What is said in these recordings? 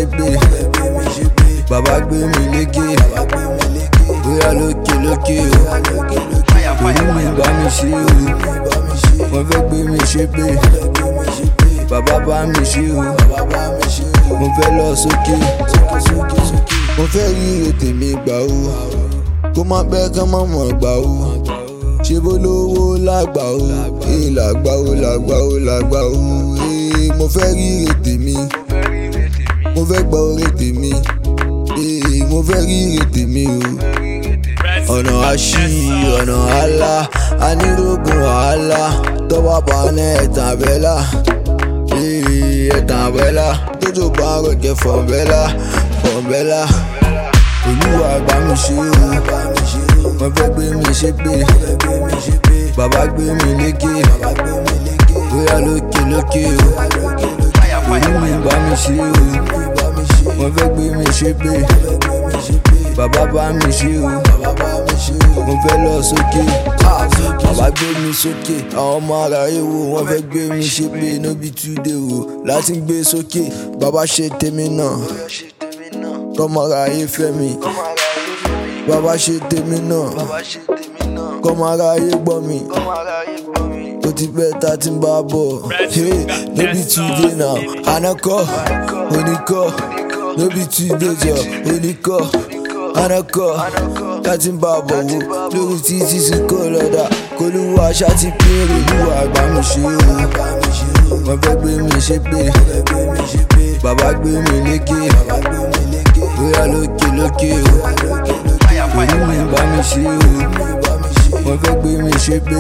ṣépè bàbá gbé mi lékè bóyá lókè lókè o orí mi bá mi ṣe o wọ́n fẹ́ gbé mi ṣépè bàbá bá mi ṣe o mo fẹ́ lọ sókè mo fẹ́ rí ètè mi gbà o kó má pẹ́ ká má mọ̀ gbà o ṣe bó lówó lágbà o ee làgbà o làgbà o làgbà o ee mo fẹ́ rí ètè mi mo fẹ́ gbọ́ orí tèmi ee mo fẹ́ rí ètè mi o ọ̀nà àṣì ọ̀nà àlà anírógun wàhálà tọ́wọ́ bá ní ẹ̀tàn àbẹ́là ee ẹ̀tàn àbẹ́là tójó bá ń rọ̀kẹ́ fọ̀nbẹ́là fọ̀nbẹ́là olúwa bá mi ṣe o wọ́n fẹ́ gbé mi ṣépè bàbá gbé mi lékè bóyá lókè lókè o orí mi bá mi ṣe o wọ́n fẹ́ gbé mi ṣépè bàbá bá mi ṣe o mo fẹ́ lọ sókè bàbá gbé mi sókè àwọn ọmọ ara ewo wọ́n fẹ́ gbé mi ṣépè nóbi túnde o láti gbé sókè bàbá ṣe tèmi náà kọ́mọ ara ayé fẹ́ mi bàbá ṣe tèmi náà kọ́mọ ara ayé gbọ́ mi ó ti pẹ́ tá a ti ń bá a bọ̀ hey nóbi túnde náà ànákọ́ oníkọ́ nóbi túnde jọ oníkọ́ ànákọ́ tá a ti ń bá a bọ̀ wò lórí títí sí kò lọ́dà kólúwa aṣá ti péré olúwa àgbà mi ṣe o wọ́n fẹ́ gbé mi ṣépè bàbá gbé mi lékè bóyá lókè lókè o orí mi bá mi ṣe o wọ́n fẹ́ gbé mi ṣépè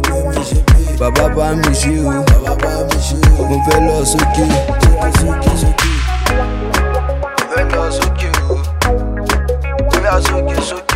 bàbá bá mi ṣe o mo fẹ́ lọ sókè. Fẹ́ lọ sókè o, bóyá sókè sókè.